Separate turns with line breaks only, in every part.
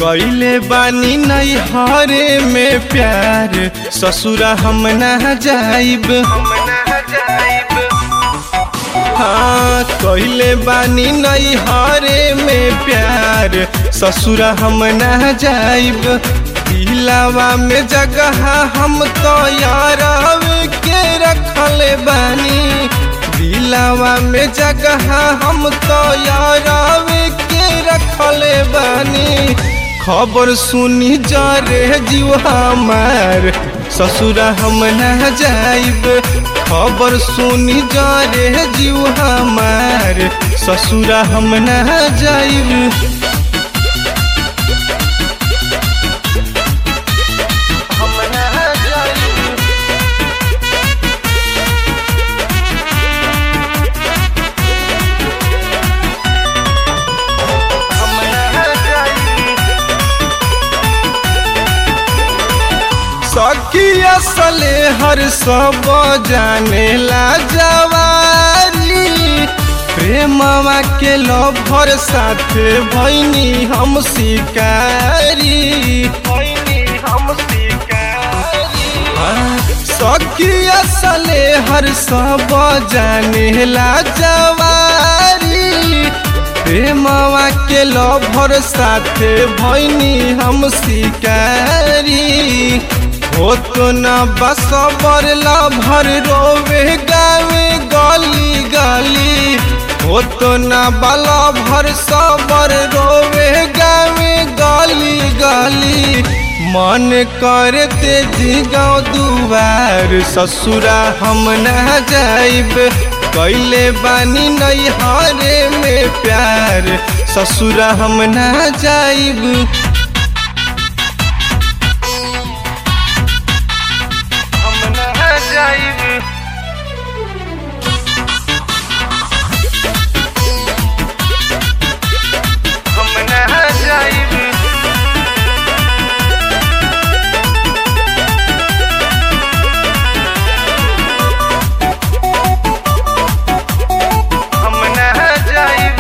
कैले बानी नहीं हरे में प्यार ससुरा हम ना जाइब हाँ कैले बानी नहीं हरे में प्यार ससुरा हम ना जाइब दिलावा में जगह हम तो यार के रखले बानी दिलावा में जगह हम तो यार के रखले बानी खबर सुनी जा रे जीव हमार ससुरा हम ना जाइब खबर सुनी जा रे जीव हमार ससुरा हम ना जाइब हम ना जाइब हम ना जाइब सखी असले हर सब जाने ला जवारी प्रेमवा के लभर साथे भैनी हम शिकारी भैनी हम शिकारी सखी असले हर सब जाने ला जवारी प्रेमवा के लभर साथे भैनी हम शिकारी हो तो न बसबर लभर रोवे गावे गली गली हो तो न बला भर सबर रोवे गावे गली गली मन कर तेजी गाँव दुआर ससुरा हम न जाइब कैले बानी नहीं हरे में प्यार ससुरा हम ना जाइब हम ना जाइब हम ना जाइब हम ना जाइब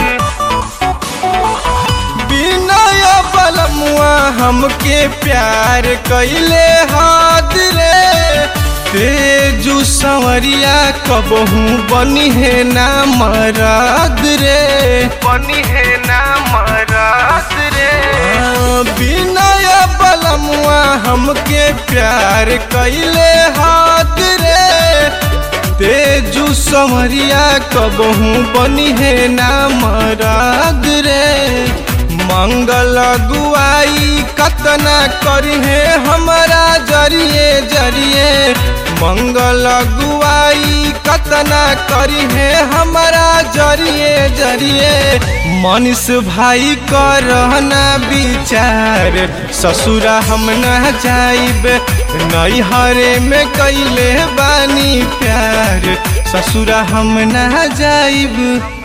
बिनय बलमुआ हमके प्यार कैले हाथ रे तेजू संवरिया कबहू बनी है ना मराद रे बनी है ना मराद रे बिनय बलमुआ हमके प्यार कैले हाथ रे तेजू समरिया कबहू बनी है ना मराद रे मंगल गुआई कतना करी है हमारा जरिए जरिए मंगल गुआई कतना करी है हमारा जरिए जरिए मनीष भाई करना विचार ससुरा हम न जाइब नहीं हरे में कैले बानी प्यार ससुरा हम न जाइब